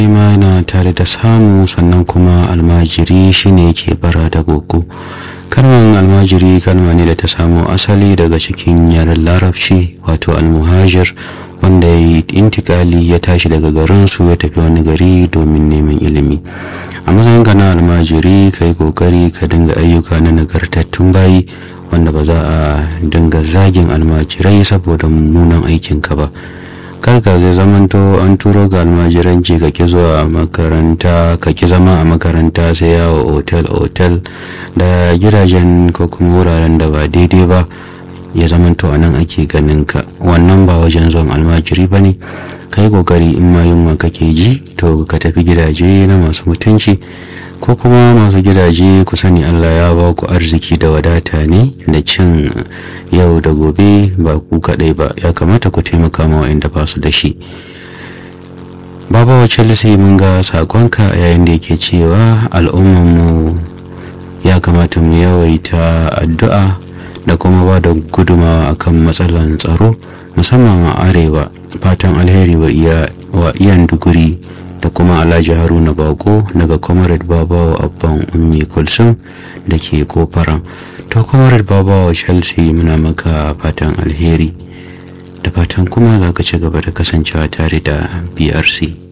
ma yana tare da samu sannan kuma almajiri shine yake bara da gogo kalmar almajiri kalma ne da ta samo asali daga cikin yaren larabci wato almuhajir wanda ya yi intikali ya tashi daga garinsu ya tafi wani gari domin neman ilimi a matsayin ka na almajiri ka yi kokari ka dinga ayyuka na nagartattun bayi wanda ba za a dinga zagin almajirai saboda mummunan aikinka ba karka zai zamanto an turo ga almajiranci ka ki zuwa makaranta ka ki zama a makaranta sai yawo otel otel da gidajen ko kuma wuraren da ba daidai ba ya zamanto a nan ake ganin ka wannan ba wajen zuwan almajiri ba ne ka yi kokari in ma yunwa kake ji to ka tafi gidaje na masu mutunci ko kuma masu gidaje ku sani allah ya ba ku arziki da wadata ne da cin yau da gobe ba ku kaɗai ba ya kamata ku taimaka ma wa'anda ba su da shi baba wa chelsea mun ga sakonka yayin da yake cewa al'ummanmu ya kamata mu yawaita addu'a da kuma ba da gudumawa akan matsalan tsaro musamman a arewa fatan alheri wa iyan duguri da kuma alhaji haruna bako daga comrade babawa abban ummi kulsum da ke kofaran to comrade babawa chelsea muna maka fatan alheri da fatan kuma za ka ci gaba da kasancewa tare da brc